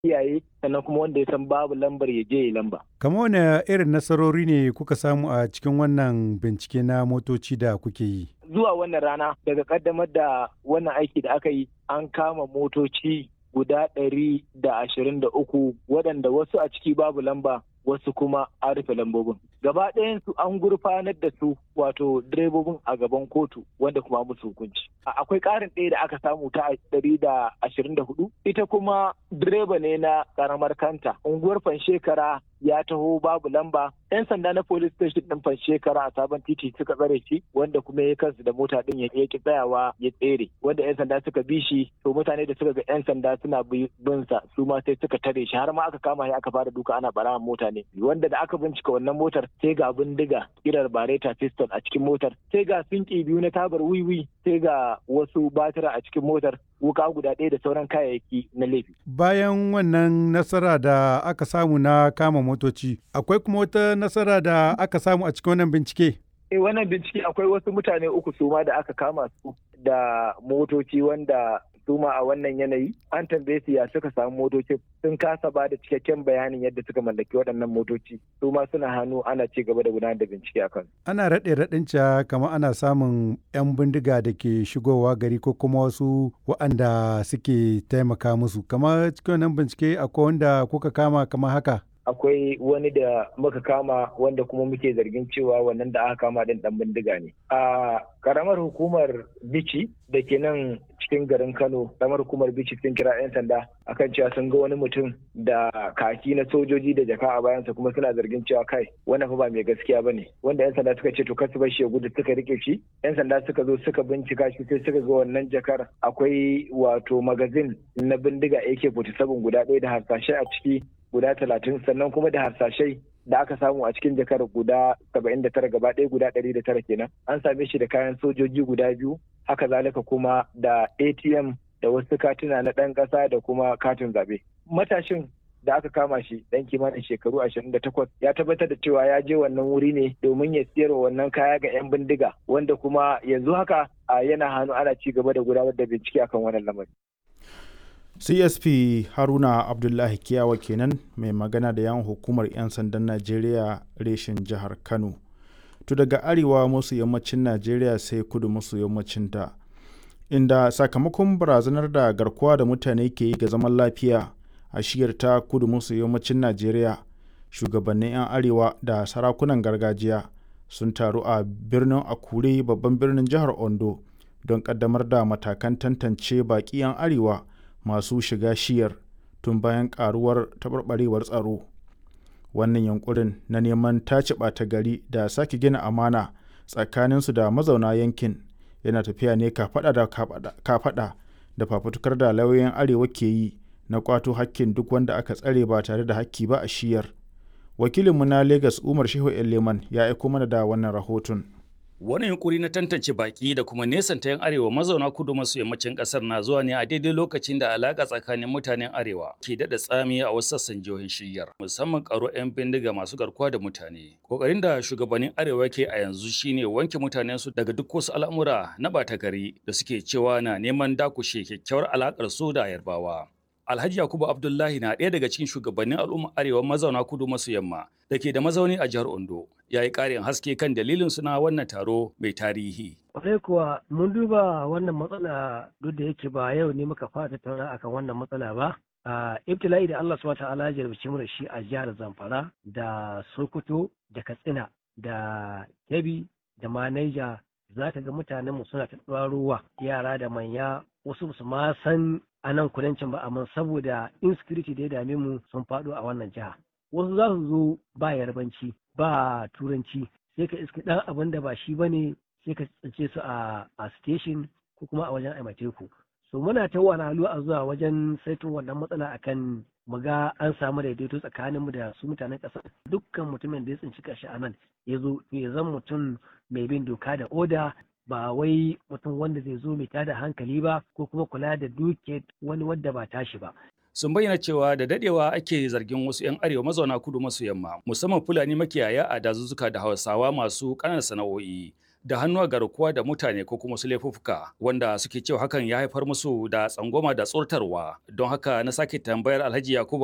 kiyaye sannan kuma wanda ya san babu lambar ya je ya lamba. Kamar wane irin nasarori ne kuka samu a cikin wannan bincike na motoci da kuke yi? Zuwa wannan rana daga kaddamar da wannan aiki da aka yi an kama motoci guda ɗari da ashirin da uku waɗanda wasu a ciki babu lamba wasu kuma an rufe lambobin. Gaba ɗayansu an gurfanar da su wato direbobin a gaban kotu wanda kuma musu hukunci. Akwai ƙarin ɗaya da aka samu ta ɗari da ashirin da hudu. Ita kuma direba ne na ƙaramar kanta. Unguwar Fanshekara ya taho babu lamba. 'Yan sanda na police station ɗin Fanshekara a sabon titi suka tsare shi wanda kuma ya kansu da mota ɗin ya ki tsayawa ya tsere. Wanda 'yan sanda suka bi shi to mutane da suka ga 'yan sanda suna bin sa su ma sai suka tare shi har ma aka kama shi aka fara duka ana bara mota ne. Wanda da aka bincika wannan motar sai ga bindiga kirar bareta piston a cikin motar sai ga sinki biyu na tabar wiwi sai ga wasu batira a cikin motar wuka guda ɗaya da sauran kayayyaki na laifi. Bayan wannan nasara da aka samu na kama motoci, akwai kuma wata nasara da aka samu a cikin wannan bincike? Eh wannan bincike akwai wasu mutane uku suma da aka kama su da motoci wanda suma a wannan yanayi an tambaye su ya suka samu motocin sun kasa ba da cikakken bayanin yadda suka mallaki waɗannan motoci su ma suna hannu ana ci gaba da gudanar da bincike a kan ana raɗe raɗin ca kamar ana samun 'yan bindiga da ke shigowa gari ko kuma wasu waɗanda suke taimaka musu kamar cikin wannan bincike akwai wanda kuka kama kamar haka akwai wani da muka kama wanda kuma muke zargin cewa wannan da aka kama din dan bindiga ne a karamar hukumar bici da ke nan cikin garin kano karamar hukumar bici sun kira 'yan sanda akan cewa sun ga wani mutum da kaki na sojoji da jaka a bayansa kuma suna zargin cewa kai wannan fa ba mai gaskiya ba ne wanda 'yan sanda suka ce to kasu bar shi ya gudu suka rike shi 'yan sanda suka zo suka bincika shi sai suka ga wannan jakar akwai wato magazin na bindiga ak-47 guda ɗaya da harsashe a ciki guda talatin sannan kuma da harsashai da aka samu a cikin jakar guda saba'in da tara gaba ɗaya guda ɗari da tara kenan an same shi da kayan sojoji guda biyu haka zalika kuma da atm da wasu katuna na ɗan ƙasa da kuma katin zaɓe matashin da aka kama shi ɗan kimanin shekaru ashirin da takwas ya tabbatar da cewa ya je wannan wuri ne domin ya siyar wannan kaya ga 'yan bindiga wanda kuma yanzu haka yana hannu ana ci gaba da gudanar da bincike akan wannan lamari. csp haruna abdullahi kiyawa kenan mai magana da yan hukumar 'yan sandan najeriya reshen jihar kano to daga arewa masu yammacin najeriya sai kudu masu yammacin ta inda sakamakon barazanar da garkuwa da mutane ke yi ga zaman lafiya a shiyar ta kudu masu yammacin najeriya shugabannin 'yan arewa da sarakunan gargajiya sun taru a birnin akure babban birnin jihar ondo don kaddamar da matakan tantance baƙi 'yan arewa masu shiga shiyar tun bayan karuwar taɓarɓarewar tsaro wannan yankurin na neman tace ɓata gari da sake gina amana tsakaninsu da mazauna yankin yana tafiya ne kafaɗa da kafaɗa da fafutukar da lauyoyin arewa ke yi na kwato hakkin duk wanda aka tsare ba tare da hakki ba a shiyar wakilinmu na lagos umar shehu leman ya aiko mana da wannan rahoton Wani yunkuri na tantance baki da kuma nesanta 'yan arewa mazauna kudu maso yammacin kasar na zuwa ne a daidai lokacin da alaka tsakanin mutanen arewa ke daɗa tsami a wasu sassan jihohin shiryar musamman karo 'yan bindiga masu garkuwa da mutane. Kokarin da shugabannin arewa ke a yanzu shine wanke mutanen su daga duk wasu al'amura na ɓata gari da suke cewa na neman dakushe kyakkyawar alakar su da yarbawa. Alhaji Yakubu Abdullahi na ɗaya daga cikin shugabannin al'umma arewa mazauna kudu maso yamma da ke da mazauni a jihar Ondo. Ya yi ƙarin haske kan dalilin suna wannan taro mai tarihi. Kwarai kuwa mun duba wannan matsala duk da yake ba yau ne muka fara tattauna akan wannan matsala ba. A ibtila'i da Allah subhanahu ta'ala ya jarabce mu da shi a jihar Zamfara da Sokoto da Katsina da Kebbi da ma Niger za ka ga mutanen mu suna ta ruwa yara da manya wasu su ma san a nan kudancin ba amma saboda insecurity da ya dame mu sun faɗo a wannan jiha wasu za su zo ba yarbanci ba turanci sai ka iska ɗan abin da ba shi bane sai ka tsince su a a station ko kuma a wajen aimateku so muna ta wani a zuwa wajen saito wannan matsala akan mu ga an samu daidaito tsakaninmu da su mutanen ƙasa dukkan mutumin da ya tsinci kashi a nan ya zo ya zan mutum mai bin doka da oda ba wai mutum wanda zai zo mai tada hankali ba ko kuma kula da duke wani wadda ba tashi ba. Sun bayyana cewa da dadewa ake zargin wasu 'yan arewa mazauna kudu maso yamma musamman Fulani makiyaya a dazuzzuka da Hausawa masu ƙananan sana'o'i da hannu a garkuwa da mutane ko kuma su laifuffuka wanda suke cewa hakan ya haifar musu da tsangwama da tsortarwa don haka na sake tambayar alhaji yakubu